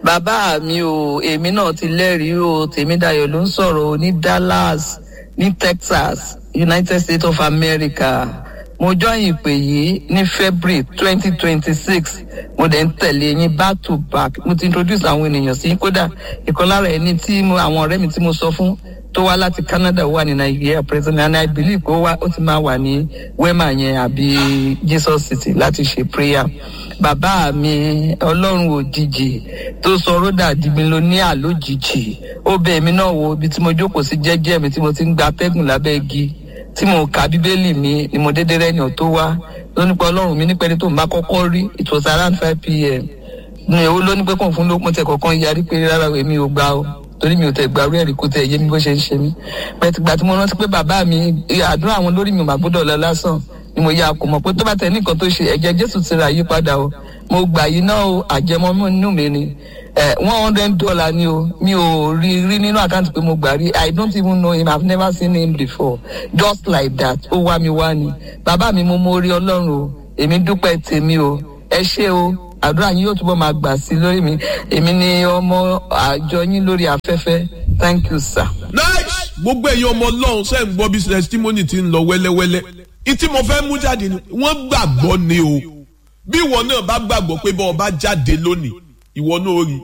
bàbá mi o èmi náà ti lẹ́rìí o tèmídayọ̀ ló ń sọ̀rọ̀ o ní dallas ní texas united states of america mo join ìpè yìí ní february twenty twenty six mo dẹ̀ ń tẹ̀lé yín back to back mo ti introduce àwọn ènìyàn sí kódà ìkan lára ẹni tí mo àwọn ọ̀rẹ́ mi tí mo sọ fún tó wá láti canada wà ní nigeria president and i believe ó wá ó ti máa wà ní wema yẹn àbí jesus city láti ṣe prayer bàbá mi ọlọ́run òjijì tó sọ rọ́dà dìgbìn ló ní àlójijì ó bẹ èmi náà wo ibi tí mo jókòó sí jẹ́jẹ́ mi tí mo ti ń gba atẹ́gùn lábẹ́ igi tí mo ka bíbélì mi ni mo dédé rẹ́ni tó wá ló nípa ọlọ́run mi nípa ẹni tó ń bá kọ́kọ́ rí it was around five pm ní èwo ló ní pé kàn fún ló mo tẹ kọ̀ọ̀kan yarí pé rárá èmi ò gbà o torí mi ò tẹ gbàrú ẹ̀rí kó tẹ yé mi bó ṣe ń ṣe mí pẹ̀tìgbà tí mo rántí pé bàbá mi àdúrà àwọn lórí mi ò má gbọ́dọ̀ lọ lásán ni mo ya kò mọ̀ pé tó bá tẹ ní nǹkan tó ṣe ẹ̀jẹ̀ jésù ti ra yí padà o mo gbà yí náà o àjẹmọ́mọ́ inú mi ni one hundred dollar ni o mi ò rí rí nínú àkáǹtì pé mo gbà rí i don't even know him i have never seen him before just like that ó wá mi wá ni bàbá mi mo mọ orí ọlọ́run o èmi dúpẹ́ tèmi o ẹ ṣé o àdúrà yín yóò túbọ̀ máa gbà sí lórí mi èmi ni ọmọ àjọ yín lórí afẹ́fẹ́ thank you sir. nice gbogbo ẹ̀yin ọmọ ọlọ́run ṣe ń gbọ́ bí testimony ti ń lọ wẹ́lẹ́wẹ́lẹ́ ìtí mo fẹ́ mú jáde ni wọ́n gbàgbọ́ ni o bí ìwọ náà bá gbàgbọ́ pé bọ́ ọ bá jáde lónìí ìwọ náà rí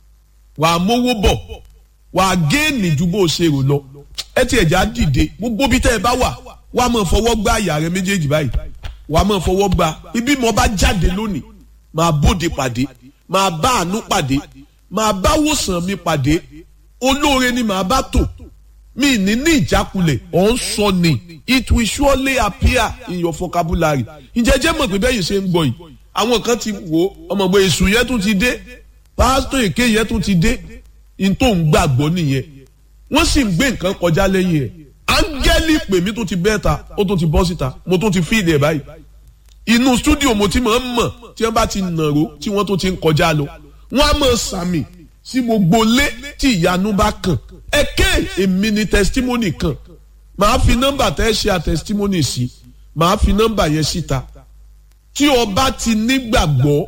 wà á mówó bọ̀ wà á géènì ju bó o ṣe rò lọ ẹ ti ẹ̀já dìde gbogbo bí tẹ́ ẹ bá wà wà á máa fọwọ́ gbá àyà rẹ méjèèjì báyìí wà á máa fọwọ́ gbá ibi mo bá jáde lónìí máa bóde pàdé máa bá àánú pàdé máa bá wòsàn mi pàdé olóore ni màá bá tò mi ní ní ìjákulẹ̀ ọ̀ ń sọ ni it will surely appear in your vocabulary ǹjẹ́ jẹ́ mọ̀ pé bẹ́ẹ̀ yìí ṣe ń gbọ́ yìí àwọn kan ti wò ó ọmọọgbọ èṣù yẹn tún ti dé pásítọ̀ èké yẹn tún ti dé n tó ń gbàgbọ́ nìyẹn wọ́n sì ń gbé nǹkan kọjá lẹ́yìn ẹ̀ áńgẹ́lì pè mí tó ti bẹ́ẹ̀ ta ó tún ti bọ́ síta mo tún ti fíìlì ẹ̀ báyìí inú stúdíò mo ti máa ń mọ̀ tí wọ́n bá ti nàró tí wọ́n tó ti ń kọjá lọ wọ́n á mọ̀ sàmì sí gbogbo lé tí ìyanu bá kàn ẹ̀kẹ́ èmi ni testimony kan màá fi nọ́mbà tẹ́ ṣe à testimony sí màá fi nọ́mbà yẹn síta tí o bá ti nígbàgbọ́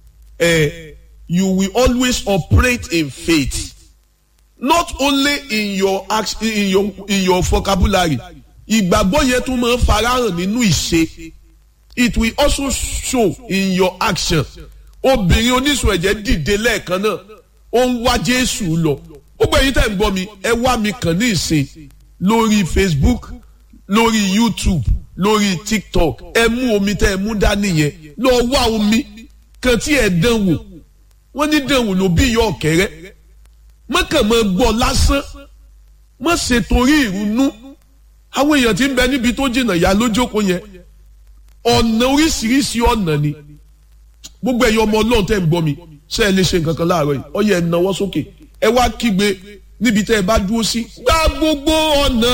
ẹ you will always operate in faith not only in your in your in your vocabulary ìgbàgbọ́ yẹn tún máa ń farahàn nínú ìṣe it will also show in your action obìnrin oníṣòwò ẹ̀jẹ̀ dìde lẹ́ẹ̀kan náà ó ń wá Jésù lọ gbogbo ẹ̀yin tẹ́ ń gbọ́ mi ẹ wá mi kàn ní ìsìn lórí Facebook lórí YouTube lórí tiktok ẹ mú omi tẹ ẹ mú dání yẹn lọ wá omi kan tí ẹ dán wò wọn ní dán wò ló bí yọ ọkẹrẹ mọkàn mọ gbọ́ lásán mọ ṣe torí ìrunú àwọn èèyàn tí ń bẹ níbi tó jìnnà yá lójókòó yẹn ọ̀nà oríṣiríṣi ọ̀nà ni gbogbo ẹ̀yin ọmọ ọlọ́run tẹ́ ń gbọ́ mi ṣé ẹ lè ṣe nǹkan kan láàárọ̀ yìí ó yẹ ẹ náwó sókè ẹ wá kígbe níbi tẹ́ ẹ bá dúró sí gbá gbogbo ọ̀nà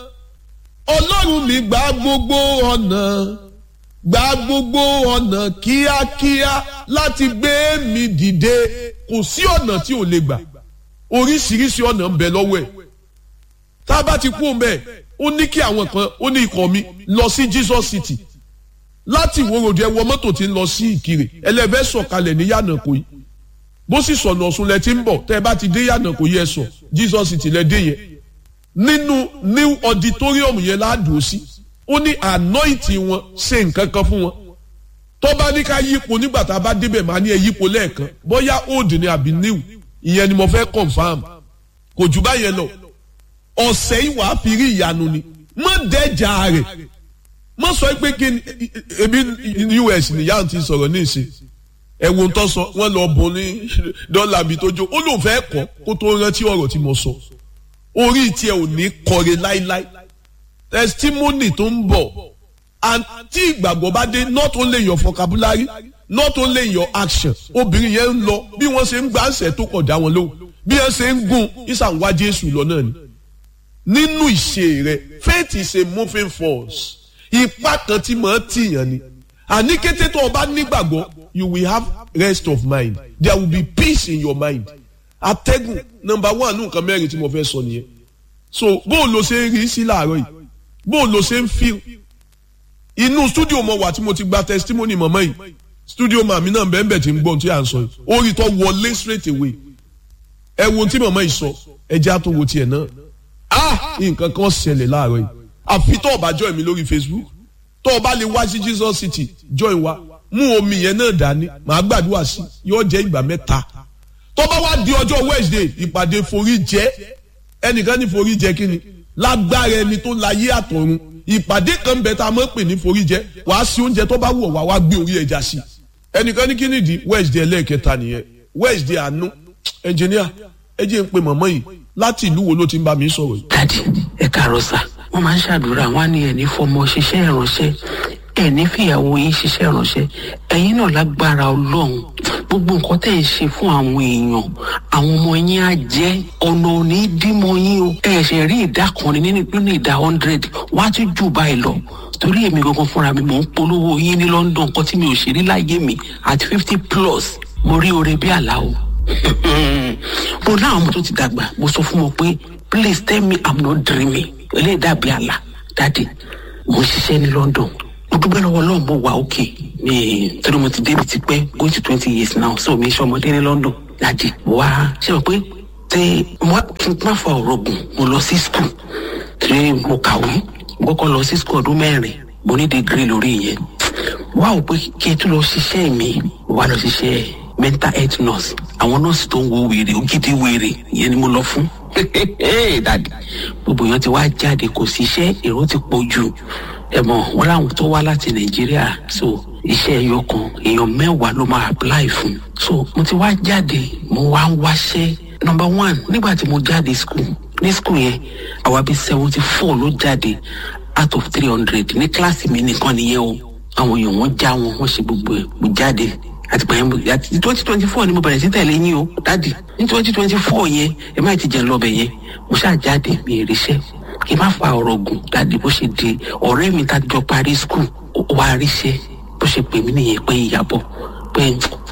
ọlọ́run mi gba gbogbo ọ̀nà gba gbogbo ọ̀nà kíákíá láti gbé mi dìde kò sí ọ̀nà tí ò lè gbà oríṣiríṣi ọ̀nà ń bẹ lọ́wọ́ ẹ̀ tá a bá ti kú òun bẹ́ẹ̀ ó ní kí àwọn kan ó ní ikọ̀ mi lọ sí Jesus City láti ìwòròdì ẹ wọ mọ́tò tí ń lọ sí Ìkirè ẹlẹ́fẹ́ sọ̀kalẹ̀ ní Yànàkó yìí bó sì sọ̀nà ọ̀sùn lẹ ti ń bọ̀ tẹ́ ẹ bá ti dé Yànàkó yẹ sọ Jesus City lẹ dé yẹn nínú new auditorium yẹn ládùú sí ó ní anointing wọn ṣe nǹkan kan fún wọn tó bá ní ká yípo nígbà tá a bá débẹ̀ máa ní ẹ yípo lẹ́ẹ̀kan bóyá old ni àbí new ìyẹn ni mo fẹ́ confam kò jù báyẹn lọ ọ̀sẹ̀ yìí wàá fi rí ìyanu ni má dẹ́jà rẹ̀ má sọ pé kí ni ebi US nìyá ti sọ̀rọ̀ ní ìsìn ẹ̀wọ̀n tó sọ wọ́n lọ bùn ní dọ́là mi tó jó ó lóun fẹ́ kọ́ kó tó rántí ọ̀rọ̀ tí mo sọ. So orí tiẹ̀ ò ní kọre láíláí testimony tó ń bọ̀ and tí ìgbàgbọ́ bá dé not only your vocabulary not only your action obìnrin yẹn ń lọ bí wọ́n ṣe ń gbà ṣẹ̀ tó kọ̀ dá wọn lóhùn bí wọ́n ṣe ń gùn ìsànwá Jésù lọ náà ni nínú ìṣe rẹ faith is a moving force ipá kan tí màá tìyàn ni àní kété tó o bá nígbàgbọ́ you will have rest of mind there will be peace in your mind atẹ́gùn nọmba one nǹkan mẹ́rin tí mo fẹ́ sọ nìyẹn so bó o lo ṣe ń rí sí láàárọ̀ yìí bó o lo ṣe ń feel inú studio mo wà tí mo ti gba testimony mọ̀mọ́ yìí studio màmí náà bẹ́ẹ̀ bẹ́ẹ̀ tí ń gbọ́n tí à ń sọ yìí orí tó wọlé straight away ẹ wo ohun tí màmá yìí sọ ẹ jẹ́ àtúwò tiẹ̀ náà ah nǹkan kan ṣẹlẹ̀ láàárọ̀ yìí àfi tó o bá join mi lórí Facebook tó o bá lè wá sí Jesus City join wa mú omi yẹn náà dání màá gbàdúrà sí yóò jẹ́ ìgbà mẹ́ta tó bá wá di ọjọ́ Wednesday ìpàdé forí jẹ́ ẹnìkan ní forí jẹ́ kí ni lágbára ẹni tó láyé àtọ̀run ìpàdé kan bẹ tá a máa ń pè ní forí jẹ́ wàá sí oúnjẹ tó bá wù ọ́ wá wá gbé orí ẹja sí ẹnìkan ní kí nìdí Wednesday ẹlẹ́ẹ̀kẹta nìyẹn Wednesday àánú ẹnjìníà ẹ jẹ́ ń pe mọ̀mọ́ yìí láti ìlú wo ló ti ń bá mi sọ̀rọ̀ yìí. dadi ẹ káàárọ̀ sà wọn máa ń ṣàdúrà wọn á ní ẹni fọmọ ṣiṣẹ́ ìránṣẹ́ ẹni fìyàwó yín ṣiṣẹ́ ìránṣẹ́ ẹ̀yin náà lágbára Ọlọ́run gbogbo nǹkan tẹ́ ẹ ṣe fún àwọn èèyàn àwọn ọmọ yín á jẹ́ ọ̀nà òní dímọ̀ yín o ẹ ṣe rí ìdá kan ní nínú nínú ìdá hundred wọ́n á tún jù báyìí lọ torí èmi gangan fúnra mi mò ń polówó yín ní London nǹkan tí mi ò ṣe rí láyé mi at fifty plus mo rí oore bí àlá o mo láwọn ọmọ tó ti dàgbà mo sọ fún wọn pé please tell me i'm not dreaming eléyìí dàbí àlá dáàdi mo ń ṣiṣẹ́ ní London mo dúpẹ́ lọ́wọ́ Ọlọ́run mo wà òkè mi torí mo ti débi ti pẹ́ going to twenty years now so mi ṣe ọmọdé ní London dáàdi wá ṣe wọ́n pé tẹ kí n má fa ọ̀rọ̀ gùn mo lọ sí school tí mo kàwé mo kọ́kọ́ lọ sí school ọdún mẹ́rin mo ní degree lórí ìyẹn wá ò pé kí n tún lọ ṣiṣẹ́ mi wá lọ ṣiṣẹ́ mental health nurse àwọn nọ́ọ̀sì tó ń wo wèrè ògidì wèrè ìyẹn ni mo lọ fún dadi gbogbo èèyàn ti wá jáde kò sí iṣẹ́ èrò ti pọ̀ jù ẹ mọ̀ wọn láwọn tó wá láti nàìjíríà so iṣẹ́ ẹyọ kan èèyàn mẹ́wàá ló máa apply fún so mo ti wá jáde mo wá ń wáṣẹ́ number one nígbà tí mo jáde school ní school yẹn àwa bíi seventy four ló jáde out of three hundred ní kíláàsì mi nìkan nìyẹn o àwọn èèyàn wọn já wọn wọn ṣe gbogbo ẹ mo jáde àtìgbà yẹn àti twenty twenty four ni mo bẹ̀rẹ̀ sí tẹ̀lé yín o dádì ní twenty twenty four yẹn ẹ má ti jẹ́ lọ́bẹ̀ yẹn mo ṣáà jáde mi ì ríṣẹ́ kí n má fa ọ̀rọ̀ gùn dádì bó ṣe di ọ̀rẹ́ mi tá a jọ parí skul wá ríṣẹ́ bó ṣe pè mí nìyẹn pé ìyàbọ̀ pé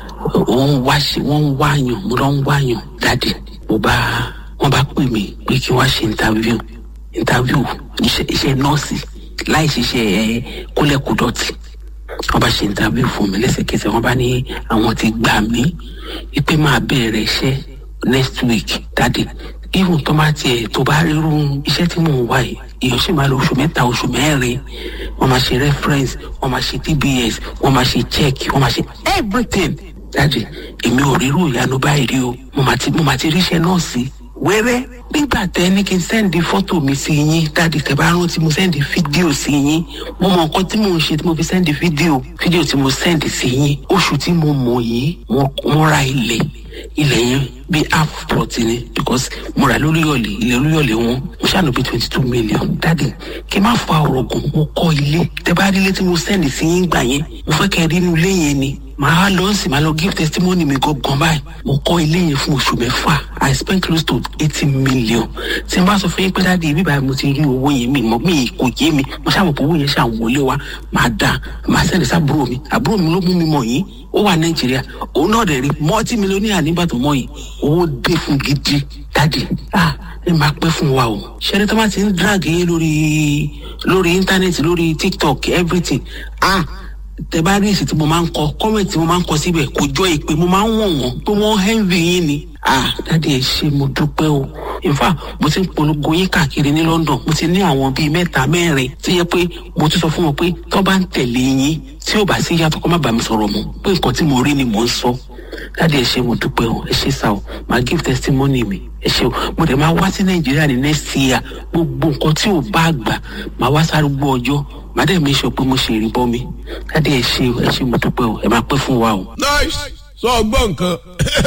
òun wá ṣe wọ́n ń wáyàn mo lọ ń wáyàn dádì mo bá wọ́n bá pè mí pé kí wọ́n ṣe interview interview iṣẹ́ nọ́ọ̀sì láì ṣiṣẹ́ ẹ kólẹ́kùdọ̀tì wọ́n bá ṣe interview fún mi lẹ́sẹ̀kẹsẹ̀ wọ́n bá ní àwọn ti gbà mí wípé máa bẹ̀rẹ̀ iṣẹ́ next week dáàdi even tó bá tiẹ̀ tó bá rírun iṣẹ́ tí mò ń wá yìí èèyàn sì máa lo oṣù mẹ́ta oṣù mẹ́rin wọ́n máa ṣe reference wọ́n máa ṣe tbs wọ́n máa ṣe check wọ́n máa ṣe everything dáàdi èmi ò rírú ìyanu báyìí rí o mo máa ti mo máa ti ríṣẹ́ náà sí wẹ́rẹ́ nígbà tẹ ní kí n sẹ́ndì fọ́tò mi sí yín dáàdi tẹ bá rántí mo sẹ́ndì fídíò sí yín mo mọ nǹkan tí mò ń ṣe tí mo fi sẹ́ndì fídíò fídíò tí mo sẹ́ndì sí yín oṣù tí mo mọ̀ yìí wọ́n ra ilẹ̀ ilẹ̀ yẹn bí half plot ni because mo rà lórí ọ̀lẹ̀ ilẹ̀ lórí ọ̀lẹ̀ wọn mo ṣàánú bí twenty two million dáàdi kí n má fa ọ̀rọ̀ gùn mo kọ́ ilé tẹ bá rí ilé tí mo sẹ́ndì sí yín gbà yẹn mo fẹ́ kẹ́ rí inú ilé yẹn ni màá lọ sí màá lọ give testimony mi gangan báyìí mo kọ́ ilé yẹn fún oṣù mẹ́fà i spent close to eighty million tí n bá sọ fún yín pé dáàdi ibi báyìí mo ti rí owó yẹn mi mọ̀ mi kò yé mi mo ṣàmọ̀ pé owó yẹn ṣàn wọlé wa màá dà màá sẹ́ndì sábúrò mi àbúrò mi ló mú mi mọ̀ yín ó wà nàìjíríà òun náà dẹ̀ rí mọ́tí mílíọ̀nìyà nígbà tó mọ̀ yìí owó dé fún gidi dáàdi ah ẹ máa pẹ́ fún wa o ṣẹ́ni tó bá ti ń drag yín lórí lórí íńtánẹ́ẹ̀tì lórí tiktok everything ah tẹ bá rí èsì tí mo máa ń kọ kọ́mẹ̀tì tí mo máa ń kọ síbẹ̀ kò jọ ìpè mo máa ń wọ̀n wọ́n pé wọ́n hẹ́ǹvì yín ni. ah dáàdi ẹ ṣe mo dúpẹ́ o in fact mo ti ń polongo yín káàkiri ní London mo ti ní àwọn bíi mẹ́ta mẹ́rin tí yẹ pé mo ti sọ fún wọn pé tó bá ń tẹ̀lé yín tí ò bá sí yàtọ̀ kó má bàa mi sọ̀rọ̀ mọ́ pé nǹkan tí mo rí ni mò ń sọ dáàdi ẹ ṣe mo dúpẹ́ o ẹ ṣe sá o máa give testimony mi ẹ ṣe o mo dẹ̀ máa wá sí Nàìjíríà ní next year gbogbo nǹkan tí ò bá gbà máa wá sárúgbó ọjọ́ màá dẹ̀ mi sọ pé mo ṣe ìrìbọ mi dáàdi ẹ ṣe ẹ ṣe mo dúpẹ́ o ẹ máa pẹ́ fún wa o. nice sọ ọgbọ́n nǹkan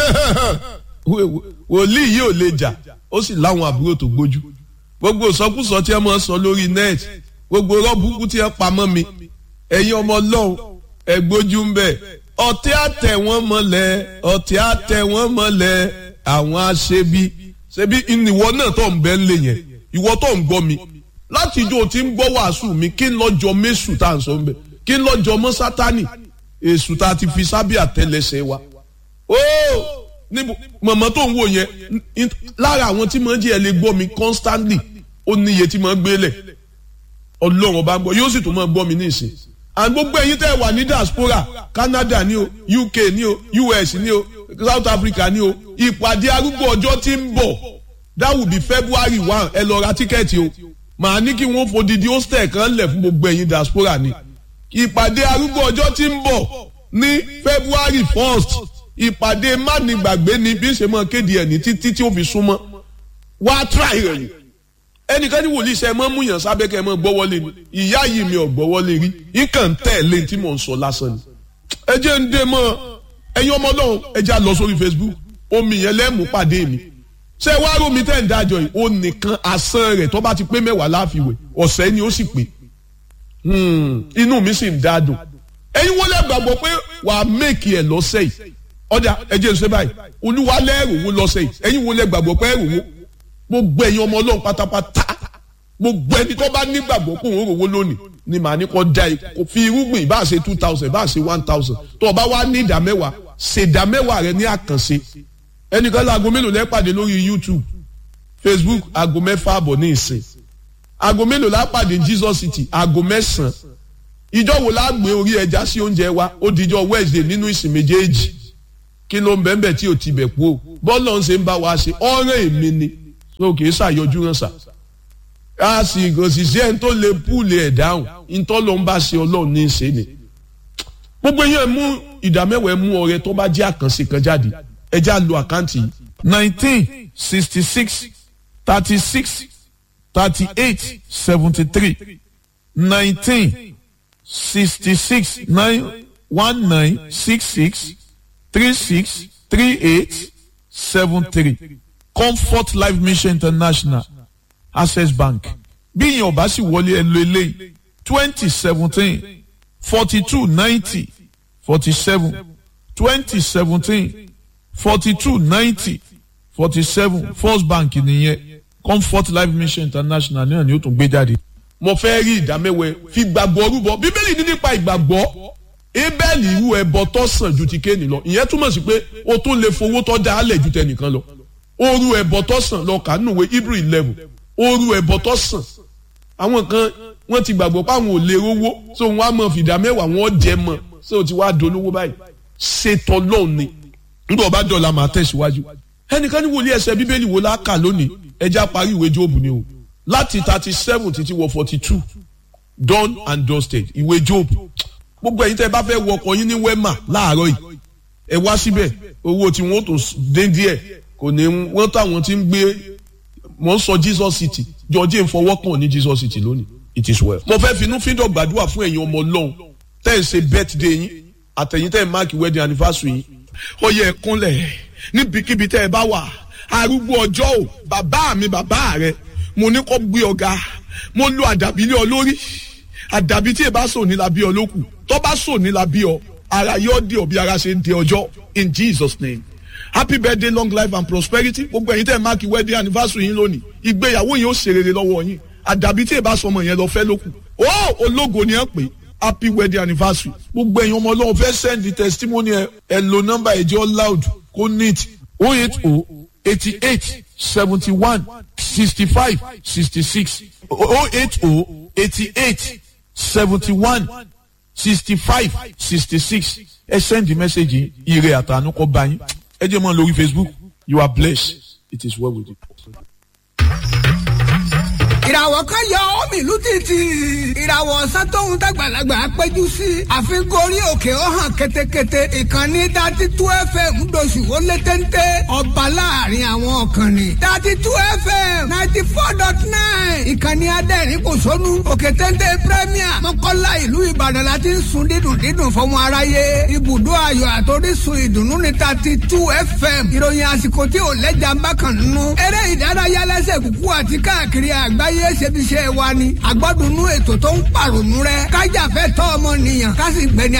wòlíì yìí ò lè jà ó sì láwọn àbúrò tó gbójú gbogbo ìsọkúsọ tí ẹ máa ń sọ lórí net gbogbo rọ́bùkú tí ẹ pamọ́ mi ẹ̀yin ọmọ ọlọ́run ẹ gbójú ń bẹ̀ ọ̀tí àtẹ̀ wọ́n mọ́lẹ̀ ọ̀tí àtẹ̀ wọ́n mọ́lẹ̀ àwọn aṣebi ṣebí ìwọ náà tó ń bẹ́ ń lè yẹn ìwọ tó ń gbọ́ mi láti ijó tí ń gbọ́ wàásù mi kí n lọ́jọ́ mẹ́sù tá à ń sọ ń bẹ̀ kí n lọ́jọ́ mọ́ sátánì èṣù tá a ti fi sábẹ́ àtẹlẹsẹ̀ wa. óò níbo mọ̀mọ́ tó ń wò yẹn lára àwọn tí mo ń jẹ́ ẹ lè gbọ́ mi constantly ó ní iye tí mo ń gbélẹ̀ ọlọ́run ọba ń gbọ́ yóò sì tún máa gbọ́ mi ní ìsìn. and gbogbo ẹ̀yin tẹ́ ẹ wà ní diaspora Canada ní o UK ní o US ní o South Africa ni o ìpàdé arúgbó ọjọ́ tí ń bọ̀ that will be February one ẹ lọ ra tíkẹ́ẹ̀tì o màá ní kí wọ́n fòdìdí hostel kan lẹ̀ fún gbogbo ẹ̀yin diaspora ni ìpàdé arúgbó ọjọ́ tí ń bọ̀ ní February first ìpàdé mánigbàgbé ni bí ṣe máa kéde ẹ̀ ní títí tí ó fi súnmọ́ wá try rẹ̀ ni ẹnìkan ní wòlíì sẹ́ ẹ mọ́ múyàn sábẹ́ kẹ́ ẹ mọ́ gbọ́wọ́lé ni ìyá yìí mi ò gbọ́wọ́lé rí nǹkan tẹ̀lé tí mò ń sọ lásán ni ẹ jẹ́ ń dé mọ́ ẹ̀yin ọmọ ọlọ́run ẹ jẹ́ à lọ sórí Facebook omi yẹn lẹ́mú pàdé mi ṣé wàá rómi tẹ́ ń dájọ́ yìí ó nìkan asán rẹ̀ tó bá ti pé mẹ́wàá láàfiwẹ̀ ọ̀sẹ̀ ni ó sì pé inú mi sì ń dádùn ẹ̀yin wọ́n lẹ́ gbàgbọ́ pé wàá mẹ́kì ẹ̀ lọ́sẹ̀ yìí ọjà ẹ̀jẹ̀ ṣe báyìí olúwa lẹ́rùwó lọ́sẹ̀ yìí ẹ̀yin wọ́n lẹ́ gbàgbọ́ pé ẹ̀rùwó gbogbo ẹ̀yin ọmọ ọlọ́run pátápátá gbogbo ẹni tó bá nígbàgbọ́ pé òun rówó lónìí ni màá ní kó da kó fi irúgbìn bá ṣe two thousand bá ṣe one thousand tó o bá wá ní ìdá mẹ́wàá ṣe ìdá mẹ́wàá rẹ ní àkànṣe ẹnìkan láago mélòó lẹ́pàdé lórí YouTube Facebook aago mẹ́fà àbọ̀ ní ìsìn aago mélòó lápàdé Jesus City aago mẹ́sàn-án ìjọ wo la gbé orí ẹja sí oúnjẹ wa ó dijọ́ Wednesday nínú ìsìn méjèèjì kí ló ń bẹ́ẹ̀ bẹ́ẹ̀ tí ò ti bẹ̀ kú o bọ́ọ̀lù ọ̀hún ṣe ń bá wa ṣe ọ̀rẹ́ èmi ni so kì í ṣàyọjú ràn sà a sì kò sì sí ẹni tó lè púùlì ẹ̀ dáhùn ntọ́ ló ń bá ṣe ọlọ́run ní í ṣe ni gbogbo yẹn mú ìdámẹ́wàá mú ọrẹ tó bá jẹ́ àkànṣe kan jáde ẹ já lo àkáǹtì yìí nineteen sixty six thirty six thirty eight seventy three nineteen sixty six nine one nine six six three six three eight seven three comfort life mission international access bank bí ìyẹn ọba sì wọlé ẹ lo eléyìí twenty seventeen forty two ninety forty seven twenty seventeen forty two ninety forty seven first bank nìyẹn comfort life mission international náà ni ó tún gbé jáde. mo fẹ́ rí ìdámẹ́wẹ́ fi gbàgbọ́ rúbọ bíbélì ní nípa ìgbàgbọ́ ebẹ́ẹ̀lì irú ẹbọ tó sàn ju ti kéènì lọ ìyẹn túmọ̀ sí pé o tún lè fowó tó dá alẹ̀ ju tẹnìkan lọ oru ẹbọ tó sàn lọ kà nínú ìwé hebrew eleven oru ẹbọ tó sàn àwọn kan wọ́n ti gbàgbọ́ pé àwọn ò lè rówó so wọ́n á mọ fìdá mẹ́wàá wọ́n jẹ mọ́ so ti wá dolówó báyìí ṣètò lọ́ọ̀ ni nígbà ọba dọ̀la máa tẹ̀síwájú ẹnìkan ní wòlíì ẹsẹ̀ bíbélì wo la kà lónìí ẹja parí ìwé jóòbù ni o láti thirty seven títí wọ forty two done and dusted ìwé jóòbù gbogbo ẹ̀yin tẹ́ ẹ bá fẹ́ wọ ọkọ̀ yín ní wema láàárọ̀ yìí ẹ wá síbẹ̀ owó tí wọ́n tó dé díẹ̀ kò ní wọ́n táwọn ti ń gbé wọ́n sọ Jesus City jọjẹ́ ìfọwọ́kàn ní Jesus City lónìí it is well. mo fẹ́ finú fíndọ̀ gbàdúrà fún ẹ̀yin ọmọ ọlọ́run tẹ́ ẹ ṣe birthday yín àtẹ̀yìn tẹ́ ẹ máàkì wedding anniversary yín ó yẹ kúnlẹ̀ níbikíbi tẹ́ ẹ bá wà arúgbó ọjọ́ ò bàbá mi bàbá rẹ mo ní kó gbé ọ̀gá mo lo àdàbí lé ọ lórí àdàbí tí ẹ bá sọ ní la bí ọ lókù tó bá sọ ní la bí ọ ara yóò di ọ bí ara ṣe ń di ọjọ́ in Jesus name happy birthday long life and prosperity gbogbo ẹ̀yin tẹ́ ẹ máàkì wedding anniversary yín lónìí ìgbéyàwó yín ó ṣe rere lọ́wọ́ yín àdàbí tí ẹ bá sọmọ yẹn lọ fẹ́ lókù ó ológo ni ẹ pè happy wedding anniversary gbogbo ẹ̀yin ọmọ ọlọ́run fẹ́ send the testimony ẹ ẹ lo nọ́mbà ẹ̀jẹ̀ loud kó neat oh eight oh eighty eight seventy one sixty five sixty six oh eight oh eighty eight seventy one sixty five sixty six ẹ send the message yìí ire àtànú kọ bá yín ẹ jẹ́ mọ́ lórí Facebook you are blessed it is well with you. ìràwọ̀ kan yọ omi ìlú títì ìràwọ̀ ọ̀sán tóun dàgbàlagbà péjú sí àfikún orí òkè ó hàn ketekete ìkànnì dati tú fm ńdọ̀sù ó lé téńté ọba láàrin àwọn ọ̀kànnì dati tú fm ninety four dot nine ìkànnì adẹ́rìn kò sónú òkè téńté premier mọ́kànlá ìlú ìbàdàn la ti ń sun dídùn dídùn fọmọ aráyé ibùdó ayọ̀ àtòrísun ìdùnnú ní dati tú fm ìròyìn àsìkò tí ò lẹ́jà ń bá kàn nínú eré ìdárayá lẹ́sẹ̀ kúkú àti káàkiri àgbáyé ayé ṣebiṣẹ́ wa ni àgbọ́dúnú ètò tó ń pàrònú rẹ kájà fẹ́ tọ́ ọmọ nìyàn ká sì gbẹni